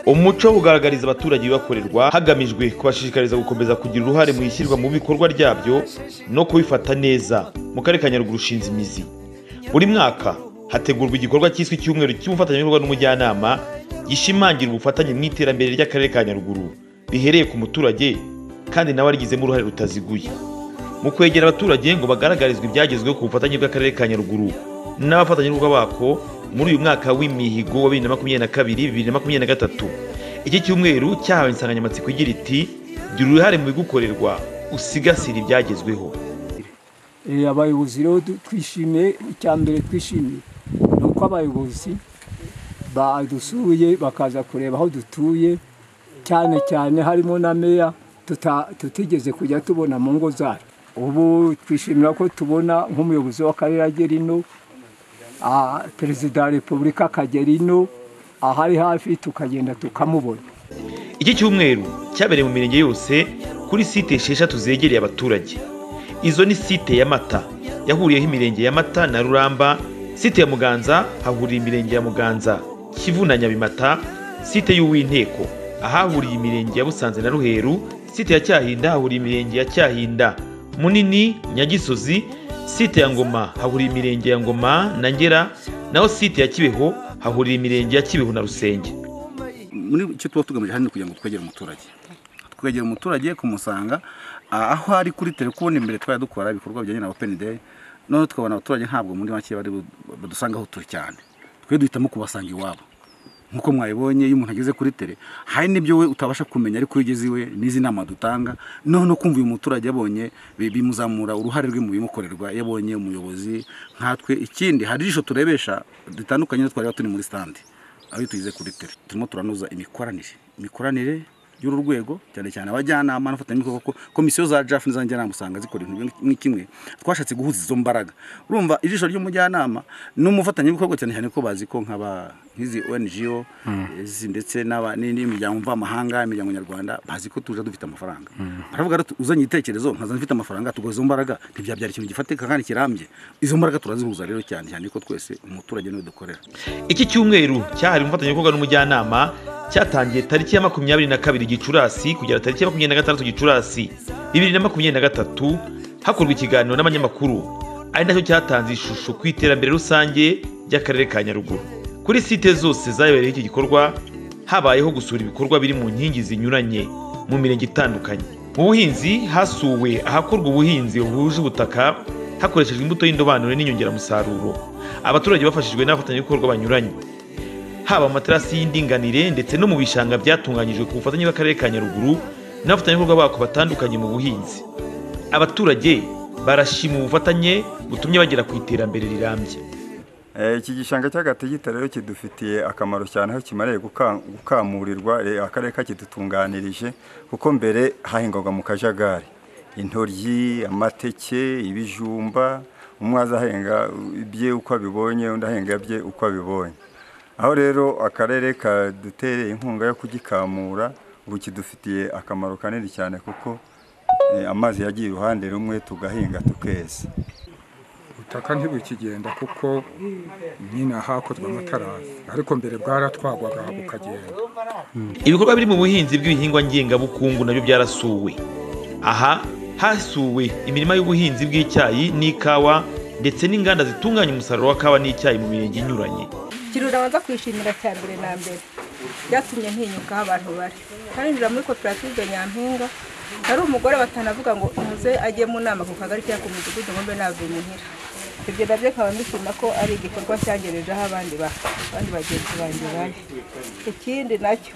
umuco wo kugaragariza abaturage ibibakorerwa hagamijwe kubashishikariza gukomeza kugira uruhare mu ishyirwa mu bikorwa ryabyo no kubifata neza mu karere ka nyaruguru ushinze imizi buri mwaka hategurwa igikorwa cyiswe icyumweru cy'ubufatanyabikorwa n'umujyanama gishimangira ubufatanye mu iterambere ry'akarere ka nyaruguru rihereye ku muturage kandi nawe arigizemo uruhare rutaziguye mu kwegera abaturage ngo bagaragarizwe ibyagezweho ku bufatanye bw'akarere ka nyaruguru n'abafatanyabikorwa bako muri uyu mwaka w'imihigo wa bibiri na makumyabiri na kabiri bibiri na makumyabiri na gatatu iki cyumweru cyahawe insanganyamatsiko igira iti gira uruhare mu bigukorerwa usigasire ibyagezweho Eh, abayobozi rero du- twishimiye icya mbere twishimiye ni uko abayobozi badusuye bakaza kureba aho dutuye cyane cyane harimo na meya tuta- tutigeze kujya tubona mu ngo zacu ubu twishimira ko tubona nk'umuyobozi w'akarere agera ino ah, perezida wa repubulika akagera ino ahari hafi tukagenda tukamubona iki cyumweru cyabereye mu mirenge yose kuri site esheshatu zegereye abaturage izo ni site ya mata yahuriyeho imirenge ya mata na ruramba site ya muganza hahuriye imirenge ya muganza kivu na nyabimata site y'uwinteko ahahuriye imirenge ya busanze na ruheru site ya cyahinda hahuriye imirenge ya cyahinda munini nyagisozi site ya ngoma hahuriye imirenge ya ngoma na ngera naho site ya kibeho hahuriye imirenge ya kibeho na rusenge muri icyo tuba tugamije hano kugira ngo twegere umuturage twegera umuturage kumusanga ah, aho ari kuri telefone imbere twari dukora ibikorwa bijyanye na open day none tukabona abaturage ntabwo muri make bari bu- badusanga aho turi cyane twe duhitamo kubasanga iwabo nk'uko mwayibonye iyo umuntu ageze kuri tele hari n'ibyo we utabasha kumenya ariko iyo ugeze iwe n'izi nama dutanga noneho no kumva uyu muturage yabonye bi- bimuzamura uruhare rwe mu bimukorerwa iyo abonye umuyobozi nkatwe ikindi hari ijisho turebesha ritandukanye no twari turi muri stande aho tugize kuri tele turimo turanoza imikoranire imikoranire y'uru rwego cyane cyane abajyanama n'abafatanyabikorwa ko komisiyo za jafu n'izanjyanama usanga zikora ibintu bimwe ni kimwe twashatse guhuza izo mbaraga urumva ijisho ry'umujyanama n'umufatanyabikorwa cyane cyane ko bazi ko nk'aba nk'izi ongo izi ndetse n'aba- ni- n'imiryango mvamahanga imiryango nyarwanda bazi ko tuje dufite amafaranga baravuga rero uzanye igitekerezo nkaza mfite amafaranga tuguha izo mbaraga ntibyabyara ikintu gifatika kandi kirambye izo mbaraga turazihuza rero cyane cyane ko twese umuturage niwe dukorera iki cyumweru cyahariwe umufatanyabikorwa n'umujyanama cyatangiye tariki ya makumyabiri na kabiri gicurasi kugera tariki ya makumyabiri na gatandatu gicurasi bibiri na makumyabiri na gatatu hakorwa ikiganiro n'abanyamakuru ari nacyo cyatanze ishusho ku iterambere rusange ry'akarere ka nyaruguru kuri site zose zayobereyeho iki gikorwa habayeho gusura ibikorwa biri mu nkingi zinyuranye mu mirenge itandukanye mu buhinzi hasuwe ahakorwa ubuhinzi buhuje ubutaka hakoreshejwe imbuto y'indobanure n'inyongeramusaruro abaturage bafashijwe n'abafatanyabikorwa banyuranye haba mu materasi y'indinganire ndetse no mu bishanga byatunganyijwe ku bufatanye bw'akarere ka nyaruguru n'abafatanyabikorwa bako batandukanye mu buhinzi abaturage barashima ubufatanye butumye bagera ku iterambere rirambye Eh, iki gishanga cy'agategita rero kidufitiye akamaro cyane aho kimariye guka- gukamurirwa eh, akarere kakidutunganirije kuko mbere hahingwaga mu kajagari intoryi amateke ibijumba umwe aza ahenga ibye uko abibonye undi ahenga bye uko abibonye aho rero akarere kadutereye inkunga yo kugikamura ubu kidufitiye akamaro kanini cyane kuko eh, amazi yagiye uruhande rumwe tugahinga tukeza ubutaka ntibukigenda kuko nyine hakozwe amatarasi ariko mbere bwaratwagwaga bukagenda ibikorwa biri mu buhinzi bw'ibihingwa ngengabukungu nabyo byarasuwe aha hasuwe imirima y'ubuhinzi bw'icyayi n'ikawa ndetse n'inganda zitunganya umusaruro wa kawa n'icyayi mu mirenge inyuranye kirura abanza kwishimira cya mbere na mbere byatumye ntinyuka aho abantu bari ntarinjira muri koperative nyampinga hari umugore batanavuga ngo umuze ajye mu nama ku kagari cyangwa ku mudugudu ngombe nave muhira ibyo nabyo nkaba mbishima ko ari igikorwa cyangerejeho abandi ba abandi bagenzi banjye bari ikindi nacyo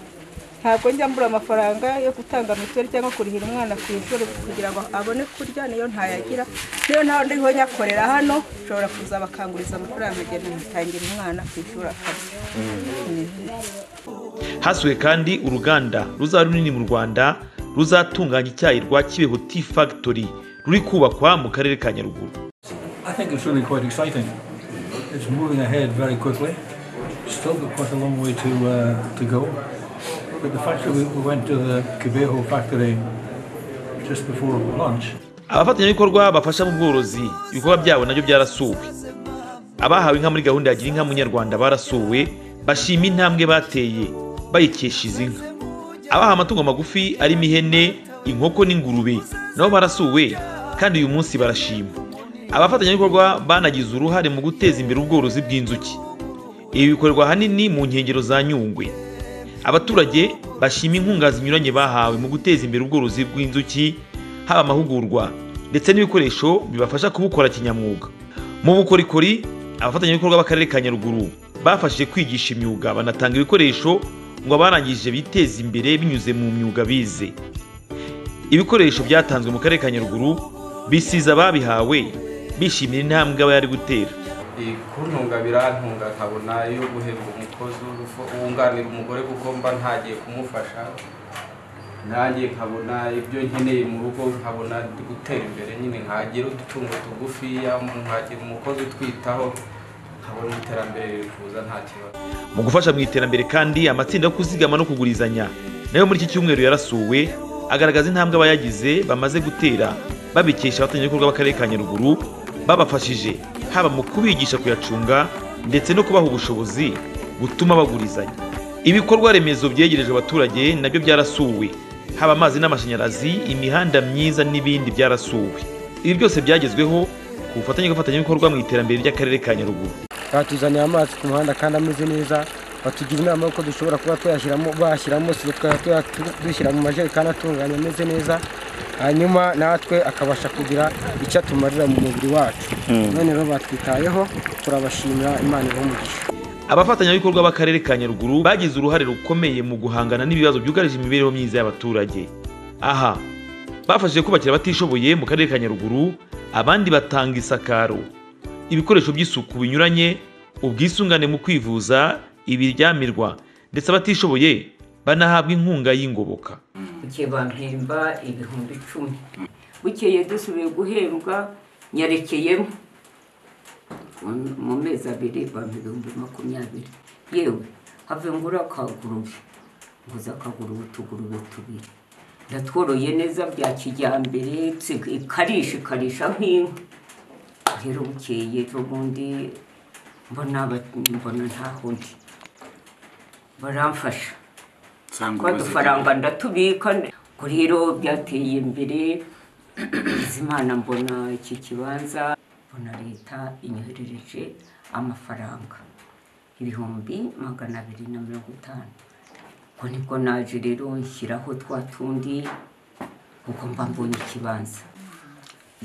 ntabwo njya mbura amafaranga yo gutanga mituweli cyangwa kurihira umwana ku ishuri kugira ngo abone kurya niyo ntayagira niyo ntawe ndiho nyakorera hano nshobora kuza bakanguriza amafaranga agenda ngitangira umwana ku ishuri akazi hasuwe kandi uruganda ruzaba runini mu rwanda ruzatunganya icyayi rwa kibeho tea factory ruri kubakwa mu karere ka nyaruguru I think it's really quite exciting. It's moving ahead very quickly. Still got quite a long way to uh, to go. But the fact that we, we went to the Cabejo factory just before lunch, abafatanyabikorwa bafasha mu bworozi ibikorwa byabo nabyo byarasuwe abahawe inka muri gahunda ya gira inka munyarwanda barasuwe bashima intambwe bateye bayikesha izi nka abaha amatungo magufi arimo ihene inkoko n'ingurube nabo barasuwe kandi uyu munsi barashima abafatanyabikorwa banagize uruhare mu guteza imbere ubworozi bw'inzuki ibi bikorwa ahanini mu nkengero za nyungwe abaturage bashima inkunga zinyuranye bahawe mu guteza imbere ubworozi bw'inzuki haba amahugurwa ndetse n'ibikoresho bibafasha kubukora kinyamwuga mu bukorikori abafatanyabikorwa b'akarere ka nyaruguru bafashije kwigisha imyuga banatanga ibikoresho ngo abarangije biteze imbere binyuze mu myuga bize ibikoresho byatanzwe mu karere ka nyaruguru bisize ababihawe bishimira intambwe aba yari gutera kuntunga birantunga nkabona iyo guhemba umukozi wunganira umugore kuko mba ntagiye kumufasha nanjye nkabona ibyo nkeneye mu rugo nkabona ndi gutera imbere nyine nkagira udutungo tugufiya nkagira umukozi utwitaho nkabona iterambere riri kuza nta kibazo mu gufasha mu iterambere kandi amatsinda yo kuzigama no kugurizanya nayo muri iki cyumweru yarasuwe agaragaza intambwe abayagize bamaze gutera babikesha abafatanyabikorwa b'akarere ka nyaruguru babafashije haba mu kubigisha kuyacunga ndetse no kubaha ubushobozi butuma bagurizanya ibikorwa remezo byegerejwe abaturage nabyo byarasuwe haba amazi n'amashanyarazi imihanda myiza n'ibindi byarasuwe ibi byose byagezweho ku bufatanye bw'abafatanyabikorwa mu iterambere ry'akarere ka nyaruguru batuzaniye amazi ku muhanda kandi ameze neza batugira inama y'uko dushobora kuba tuyashyiramo bashyiramo siro tukajya dushyira mu majerekani atunganye ameze neza hanyuma natwe akabasha kugira icyo atumarira mu mubiri wacu none rero batwitayeho turabashimira imana ibahe umugisha abafatanyabikorwa b'akarere ka nyaruguru bagize uruhare rukomeye mu guhangana n'ibibazo byugarije imibereho myiza y'abaturage aha bafashije kubakira abatishoboye mu karere ka nyaruguru abandi batanga isakaro ibikoresho by'isuku binyuranye ubwisungane mu kwivuza ibiryamirwa ndetse abatishoboye banahabwa inkunga y'ingoboka igihe bampemba ibihumbi icumi bukeye dusubiye guherwa nyarekeyemo mu mezi abiri bampa ibihumbi makumyabiri yewe have ngura akagurube nguze akagurube utugurube tubiri ndatworoye neza bya kijyambere tsi- ikarisha ikarisha nk'inka rero bukeye ubundi mbona aba- mbona ntaho ndi baramfasha usanga twa dufaranga ndatubika ngo rero byateye imbere imana mbona iki kibanza mbona leta inyoherereje amafaranga ibihumbi magana abiri na mirongo itanu ubwo nibwo naje rero nshyiraho twa tundi kuko mba mbonye ikibanza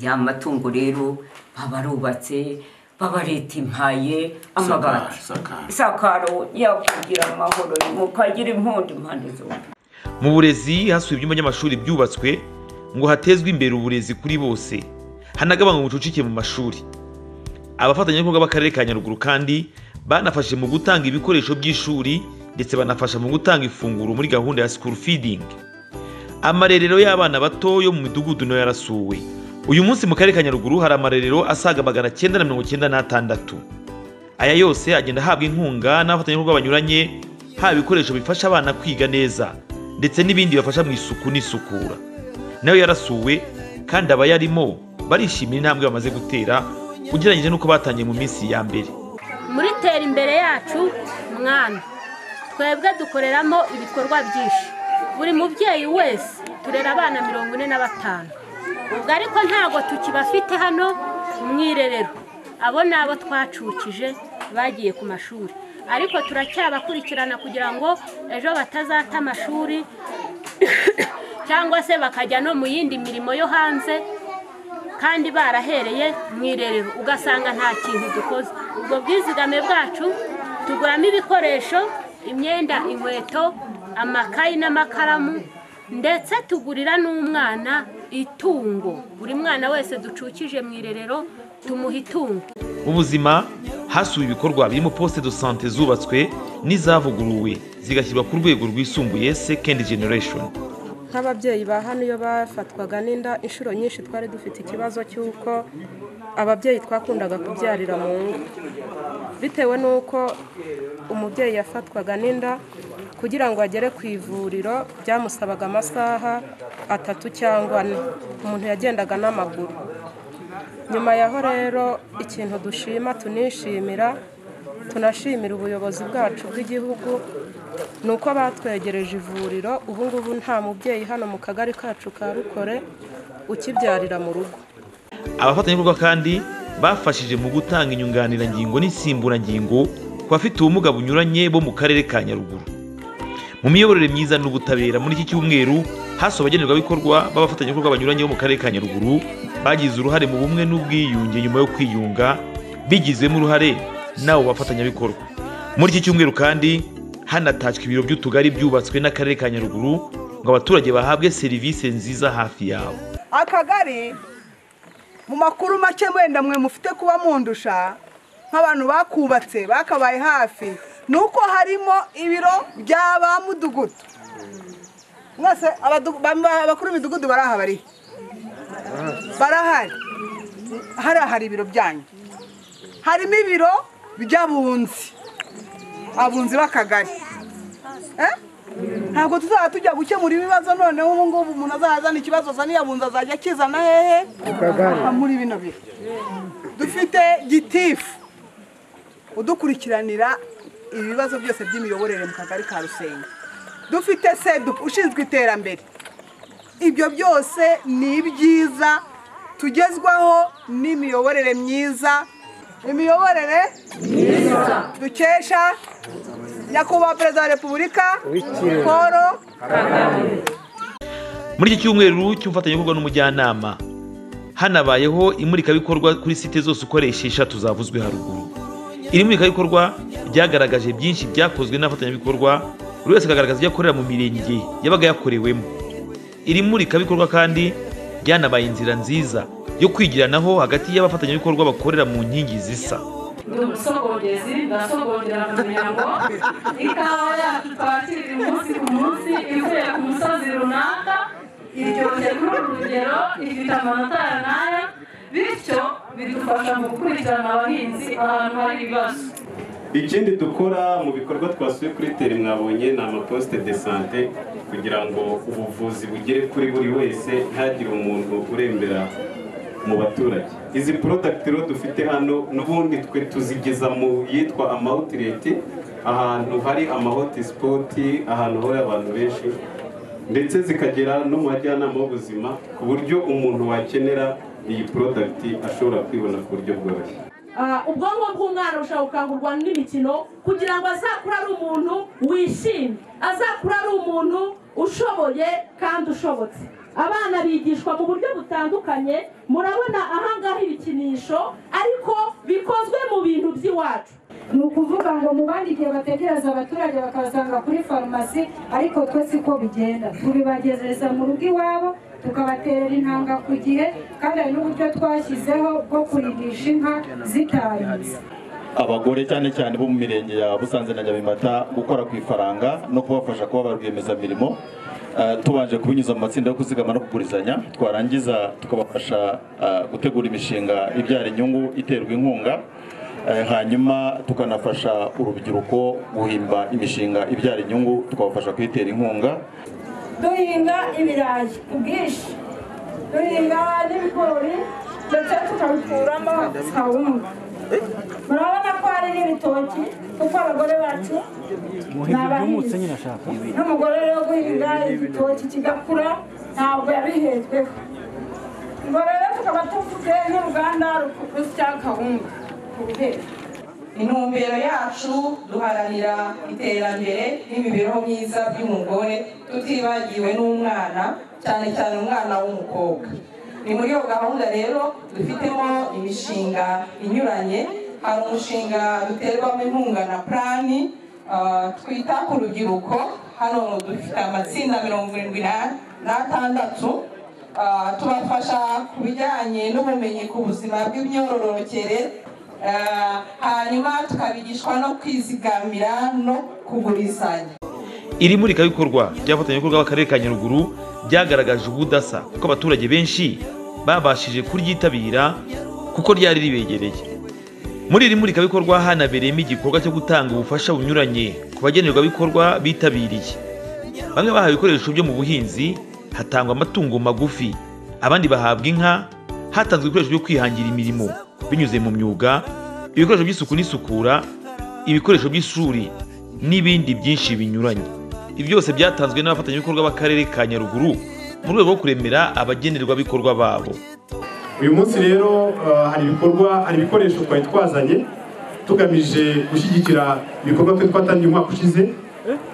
ya matungo rero baba arubatse baba leta impaye amabati isakaro isakaro yakugira amahoro mukagira impundu impande zombi mu burezi hasuwe ibyumba by'amashuri byubatswe ngo hatezwe imbere uburezi kuri bose hanagabanywa ubucucike mu mashuri abafatanyabikorwa b'akarere ka nyaruguru kandi banafashe mu gutanga ibikoresho by'ishuri ndetse banafasha mu gutanga ifunguro muri gahunda ya school feeding amarerero y'abana bato yo mu midugudu nayo yarasuwe uyu munsi mu karere ka nyaruguru hari amarerero asaga magana cyenda na mirongo cyenda n'atandatu aya yose agenda ahabwa inkunga n'abafatanyabikorwa banyuranye haba ibikoresho bifasha abana kwiga neza ndetse n'ibindi bibafasha mu isuku n'isukura nayo yarasuwe kandi abayarimo barishimira intambwe bamaze gutera ugereranyije n'uko batangiye mu minsi ya mbere muri tera imbere yacu mwana twebwe dukoreramo ibikorwa byinshi buri mubyeyi wese turera abana mirongo ine na batanu ubwo ariko ntabwo tukibafite hano mu irerero abo ni abo twacukije bagiye ku mashuri ariko turacyabakurikirana kugira ngo ejo batazata amashuri cyangwa se bakajya no mu yindi mirimo yo hanze kandi barahereye mu irerero ugasanga nta kintu dukoze ubwo bwizigame bwacu tuguramo ibikoresho imyenda inkweto amakayi n'amakaramu ndetse tugurira n'umwana itungo buri mwana wese ducukije mu irerero tumuha itungo mu buzima hasuwe ibikorwa birimo poste de sante zubatswe n'izavuguruwe zigashyirwa ku rwego rwisumbuye second generation nk'ababyeyi ba hano iyo bafatwaga n'inda inshuro nyinshi twari dufite ikibazo cy'uko ababyeyi twakundaga kubyarira mu ngo bitewe n'uko umubyeyi yafatwaga n'inda kugira ngo agere ku ivuriro byamusabaga amasaha atatu cyangwa ane umuntu yagendaga n'amaguru nyuma yaho rero ikintu dushima tunishimira tunashimira ubuyobozi bwacu bw'igihugu ni uko batwegereje ivuriro ubu ngubu nta mubyeyi hano mu kagari kacu ka rukore ukibyarira mu rugo abafatanyabikorwa kandi bafashije mu gutanga inyunganirangingo n'insimburangingo ku bafite ubumuga bunyuranye bo mu karere ka nyaruguru mu miyoborere myiza n'ubutabera muri iki cyumweru hasuwe abagenerwabikorwa b'abafatanyabikorwa banyuranye bo mu karere ka nyaruguru bagize uruhare mu bumwe n'ubwiyunge nyuma yo kwiyunga bigizemo uruhare n'abo bafatanyabikorwa muri iki cyumweru kandi hanatashywe ibiro by'utugari byubatswe n'akarere ka nyaruguru ngo abaturage bahabwe serivisi nziza hafi yabo akagari mu makuru make wenda mwe mufite kuba mundusha nk'abantu bakubatse bakabaye hafi ni uko harimo ibiro bya ba mudugudu mwese abakuru b'imidugudu barahari barahari hariya hari ibiro byanyu harimo ibiro by'abunzi abunzi b'akagari ntabwo tuzaba tujya gukemura ibibazo noneho ubu ngubu umuntu azahazana ikibazo azaniye abunzi azajya akizana hehe muri bino bihe dufite gitifu udukurikiranira ibibazo byose by'imiyoborere mu kagari ka rusenyi dufite sedupu ushinzwe iterambere ibyo byose ni ibyiza tugezwaho n'imiyoborere myiza imiyoborere dukesha nyakubahwa perezida wa repubulika paul kagame muri iki cyumweru cy'ubufatanyabikorwa n'umujyanama hanabayeho imurikabikorwa kuri site zose ukoresha eshatu zavuzwe haruguru iri murikabikorwa ryagaragaje byinshi byakozwe n'abafatanyabikorwa buri wese akagaragaza ibyo akorera mu mirenge yabaga yakorewemo iri murikabikorwa kandi ryanabaye inzira nziza yo kwigiranaho hagati y'abafatanyabikorwa bakorera mu nkingi zisa ndi umusogongezi ndasogongera mu miryango ikawa yacu twakira umunsi ku munsi ivuye ku musozi runaka iryoshye kuri uru rugero ifite amanota ya n'aya bityo bidufasha mu gukurikirana abahinzi ahantu hari ibibazo ikindi dukora mu bikorwa twasuye kuri teri mwabonye ni amaposite de sante kugira ngo ubuvuzi bugere kuri buri wese ntihagire umuntu urembera mu baturage izi porodagiti rero dufite hano n'ubundi twe tuzigeza mu yitwa amawutireti ahantu hari amahotisipoti ahantu hari abantu benshi ndetse zikagera no mu bajyanama b'ubuzima ku buryo umuntu wakenera iyi porodagiti ashobora kwibona ku buryo bworoshye ubwonko bw'umwana bushobora gukangurwa n'imikino kugira ngo azakure ari umuntu wishimye azakure ari umuntu ushoboye kandi ushobotse abana bigishwa mu buryo butandukanye murabona ahangaha ibikinisho ariko bikozwe mu bintu by'iwacu ni ukuvuga ngo mu bandi igihe bategereza abaturage bakabasanga kuri farumasi ariko twe siko bigenda tubibagereza mu rugo iwabo tukabatera intanga ku gihe kandi hari n'uburyo twashyizeho bwo kurigisha inka zitarinze abagore cyane cyane bo mu mirenge ya busanze na nyabimata gukora ku ifaranga no kubafasha kuba ba rwiyemezamirimo tubanje kubinyuza mu matsinda yo kuzigama no kugurizanya twarangiza tukabafasha gutegura imishinga ibyara inyungu iterwa inkunga hanyuma tukanafasha urubyiruko guhimba imishinga ibyara inyungu tukabafasha kuyitera inkunga duhinga ibirayi ku bwinshi duhinga n'ibigori ndetse tukabikuramo kawunga murabona ko hari n'ibitoki kuko abagore bacu ni abahinzi n'umugore rero guhinga igitoki kigakura ntabwo yabihejweho ubwo rero tukaba tuvuze n'uruganda rusya kawunga ku buhero intumbero yacu duharanira iterambere n'imibereho myiza by'umugore tutibagiwe n'umwana cyane cyane umwana w'umukobwa ni muri iyo gahunda rero dufitemo imishinga inyuranye hari umushinga duterwamo inkunga na purani twita ku rubyiruko hano dufite amatsinda mirongo irindwi n'atandatu tubafasha ku bijyanye n'ubumenyi ku buzima bw'imyororokere hanyuma tukabigishwa no kwizigamira no kugurizanya iri murikabikorwa ry'abafatanyabikorwa b'akarere ka nyaruguru ryagaragaje ubudasa kuko abaturage benshi babashije kuryitabira kuko ryari ribegereye muri iri murikabikorwa hanabereyemo igikorwa cyo gutanga ubufasha bunyuranye ku bagenerwabikorwa bitabiriye bamwe bahawe ibikoresho byo mu buhinzi hatangwa amatungo magufi abandi bahabwa inka hatanzwe ibikoresho byo kwihangira imirimo binyuze mu myuga ibikoresho by'isuku n'isukura ibikoresho by'ishuri n'ibindi byinshi binyuranye ibi byose byatanzwe n'abafatanyabikorwa b'akarere ka nyaruguru mu rwego rwo kuremera abagenerwabikorwa babo uyu munsi rero uh, hari ibikorwa hari ibikoresho twari twazanye tugamije gushyigikira ibikorwa twe twatangiye umwaka ushize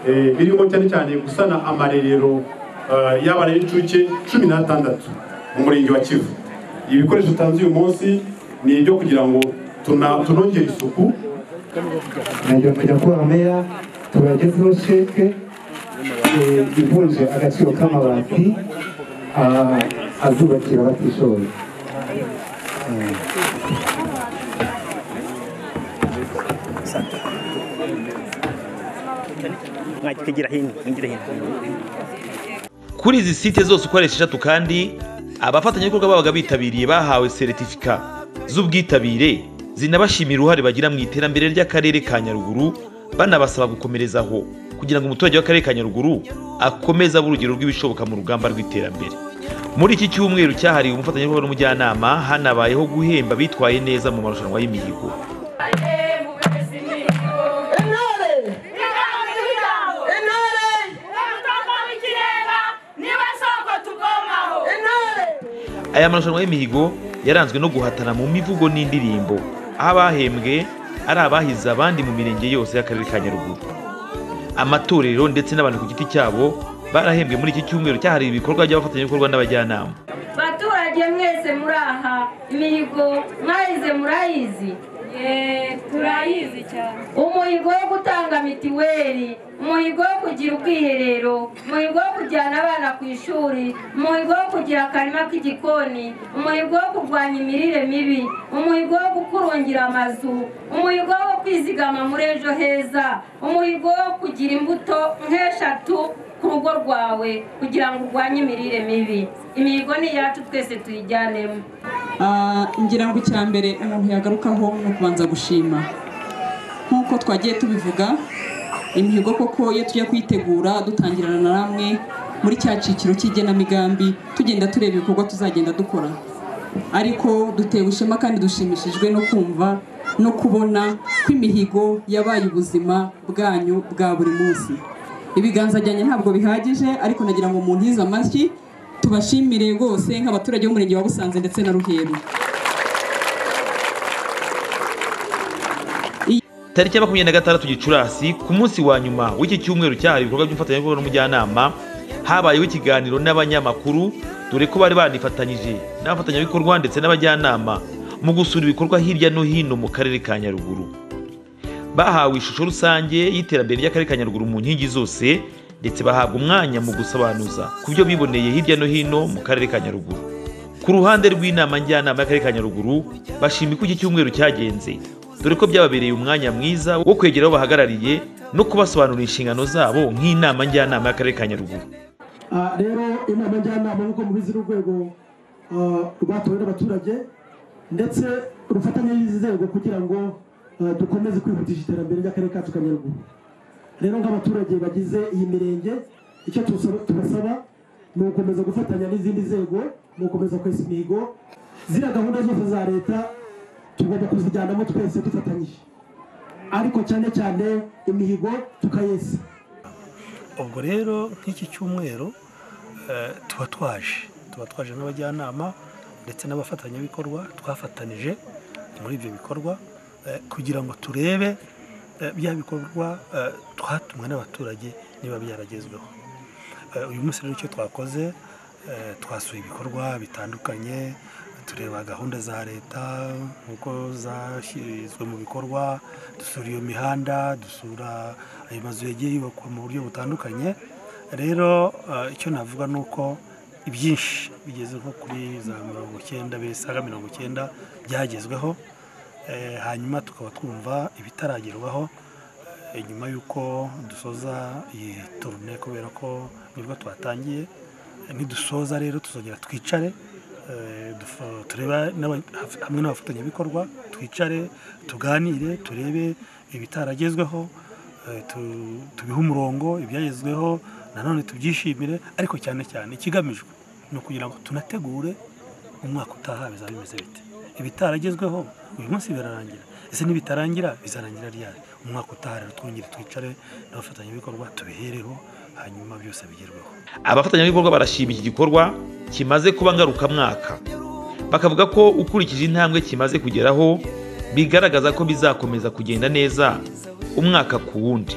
eh, birimo cyane cyane gusana amarerero uh, y'abana b'incuke cumi n'atandatu mu murenge wa kivu ibi bikoresho tanze uyu munsi ni ibyo kugira ngo tuna- tunongere isuku najya kujya kubaha meya tubagezeho sheke eh, ivunje agaciro k'amabati ah, azubakira abatishoboye mwakigira hino mwigira hino kuri izi site zose uko ari esheshatu kandi abafatanyabikorwa babaga bitabiriye bahawe seritifika z'ubwitabire zinabashimira uruhare bagira mu iterambere ry'akarere ka nyaruguru banabasaba gukomereza aho kugira ngo umuturage w'akarere ka nyaruguru akomeze abe urugero rw'ibishoboka mu rugamba rw'iterambere muri iki cyumweru cyahariwe umufatanyabikorwa n'umujyanama hanabayeho guhemba bitwaye neza mu marushanwa y'imihigo intore intore umutaka w'ikirenga niba soko tugomaho intore aya marushanwa y'imihigo yaranzwe no guhatana mu mivugo n'indirimbo aho abahembwe ari abahize abandi mu mirenge yose y'akarere ka nyaruguru amatorero ndetse n'abantu ku giti cyabo barahembwe muri iki cyumweru cyahariwe ibikorwa by'abafatanyabikorwa n'abajyanama baturage mwese muri aha imihigo mwayize murayizi turayizi cyane umuhigo wo gutanga mitiweli umuhigo wo kugira ubwiherero umuhigo wo kujyana abana ku ishuri umuhigo wo kugira akarima k'igikoni umuhigo wo kurwanya imirire mibi umuhigo wo gukurungira amazu umuhigo wo kwizigama muri ejo heza umuhigo wo kugira imbuto nk'eshatu ku rugo rwawe kugira ngo urwanye imirire mibi imihigo ni iyacu twese tuyijyanemo Ah, ngira ngo icya mbere umuntu yagarukaho ni ukubanza gushima nk'uko twagiye tubivuga imihigo koko iyo tujya kuyitegura dutangirana na ramwe muri cya cyiciro cy'igenamigambi tugenda tureba ibikorwa tuzagenda dukora ariko dutewe ishema kandi dushimishijwe no kumva no kubona ko imihigo yabaye ubuzima bwanyu bwa buri munsi ibiganza byanjye ntabwo bihagije ariko nagira ngo umuntu yize amashyi tubashimire rwose nk'abaturage b'umurenge wa busanze ndetse na ruheru tariki ya makumyabiri na gatandatu gicurasi ku munsi wa nyuma w'iki cyumweru cyahariwe ibikorwa by'umufatanyabikorwa n'umujyanama habayeho ikiganiro n'abanyamakuru dore ko bari banifatanyije n'abafatanyabikorwa ndetse n'abajyanama mu gusura ibikorwa hirya no hino mu karere ka nyaruguru bahawe ishusho rusange y'iterambere ry'akarere ka nyaruguru mu nkingi zose ndetse bahabwa umwanya mu gusobanuza ku byo biboneye hirya no hino mu karere ka nyaruguru ku ruhande rw'inama njyanama y'akarere ka nyaruguru bashima uko iki cyumweru cyagenze dore ko byababereye umwanya mwiza wo kwegera abo bahagarariye no kubasobanurira inshingano zabo nk'inama njyanama y'akarere ka nyaruguru Ah, rero inama njyanama nk'uko mubizi n'urwego ah, rwatowe n'abaturage ndetse rufatanye n'izi nzego kugira ngo ah, dukomeze kwihutisha iterambere ry'akarere kacu ka nyaruguru rero nk'abaturage bagize iyi mirenge icyo tusaba- tubasaba ni ugukomeza gufatanya n'izindi nzego ni ugukomeza kwesa imihigo ziriya gahunda zose za leta tugomba kuzijyanamo twese dufatanyije ariko cyane cyane imihigo tukayesa ubwo rero nk'iki cyumweru eh, tuba twaje tuba twaje n'abajyanama ndetse n'abafatanyabikorwa twafatanije muri ibyo bikorwa eh, kugira ngo turebe eh, bya bikorwa eh, twatumwe n'abaturage niba byaragezweho Eh, uyu munsi rero icyo twakoze eh, twasuye ibikorwa bitandukanye tureba gahunda za leta nk'uko zashyizwe mu bikorwa dusura iyo mihanda dusura ayo mazu yagiye yubakwa mu buryo butandukanye rero eh, icyo navuga ni uko ibyinshi bigeze nko kuri za mirongo icyenda bisaga mirongo icyenda byagezweho Eh, hanyuma tukaba twumva ibitaragerwaho Eh, nyuma y'uko dusoza iyi turune kubera ko nibwo twatangiye Eh, nidusoza rero tuzongera twicare Eh, dufa- tureba n'aba- haf- hamwe n'abafatanyabikorwa twicare tuganire turebe ibitaragezweho eh, tu- tubihe umurongo ibyagezweho nanone tubyishimire ariko cyane cyane ikigamijwe ni ukugira ngo tunategure umwaka utaha bizaba bimeze bite ibitaragezweho uyu munsi birarangira ese nibitarangira bizarangira ryari umwaka utaha rero twongere twicare n'abafatanyabikorwa tubihereho hanyuma byose bigerweho abafatanyabikorwa barashima iki gikorwa kimaze kuba ngarukamwaka bakavuga ko ukurikije intambwe kimaze kugeraho bigaragaza ko bizakomeza kugenda neza umwaka ku wundi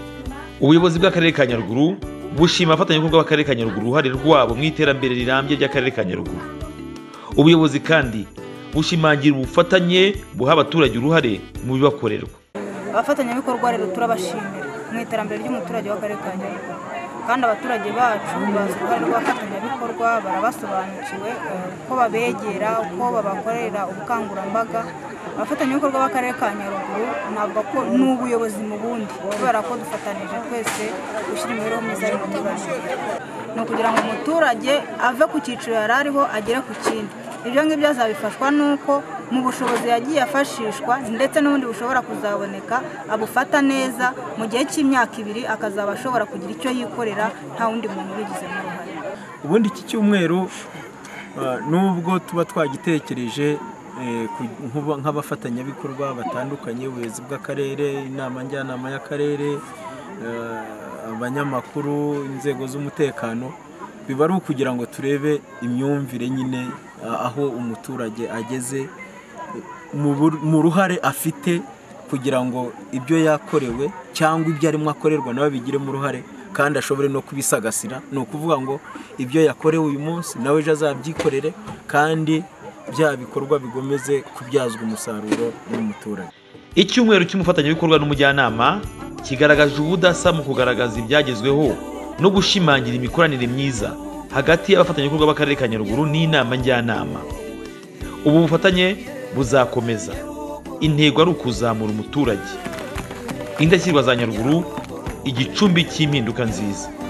ubuyobozi bw'akarere ka nyaruguru bushima abafatanyabikorwa b'akarere ka nyaruguru uruhare rwabo mu iterambere rirambye ry'akarere ka nyaruguru ubuyobozi kandi bushimangira ubufatanye buha abaturage uruhare mu bibakorerwa abafatanyabikorwa rero turabashimira mu iterambere ry'umuturage w'akarere ka nyaruguru kandi abaturage bacu bazi uruhare rw'abafatanyabikorwa barabasobanukiwe eh, uko babegera uko babakorera ubukangurambaga abafatanyabikorwa b'akarere ka nyaruguru navuga ko ni ubuyobozi mu bundi kubera ko dufatanije twese gushyira imibereho myiza y'umuturage ni ukugira ngo umuturage ave ku cyiciro yari ariho agere ku kindi ibyo ngibyo azabifashwa n'uko mu bushobozi yagiye afashishwa ndetse n'ubundi bushobora kuzaboneka abufata neza mu gihe cy'imyaka ibiri akazaba ashobora kugira icyo yikorera nta wundi muntu ubigizemo uruhare ubundi iki cyumweru uh, nubwo tuba twagitekereje eh, ku- nk'uba- nk'abafatanyabikorwa batandukanye ubuyobozi bw'akarere inama njyanama y'akarere eh, abanyamakuru inzego z'umutekano biba ari ukugira ngo turebe imyumvire nyine ah, aho umuturage ageze mu bur- mu ruhare afite kugira ngo ibyo yakorewe cyangwa ibyo arimo akorerwa nawe bigiremo uruhare kandi ashobore no kubisagasira ni ukuvuga ngo ibyo yakorewe uyu munsi nawe ejo azabyikorere kandi bya bikorwa bigomeze kubyazwa umusaruro n'umuturage icyumweru cy'umufatanyabikorwa n'umujyanama kigaragaje ubudasa mu kugaragaza ibyagezweho no gushimangira imikoranire myiza hagati y'abafatanyabikorwa b'akarere ka nyaruguru n'inama njyanama ubu bufatanye buzakomeza intego ari ukuzamura umuturage indashyirwa za nyaruguru igicumbi cy'impinduka nziza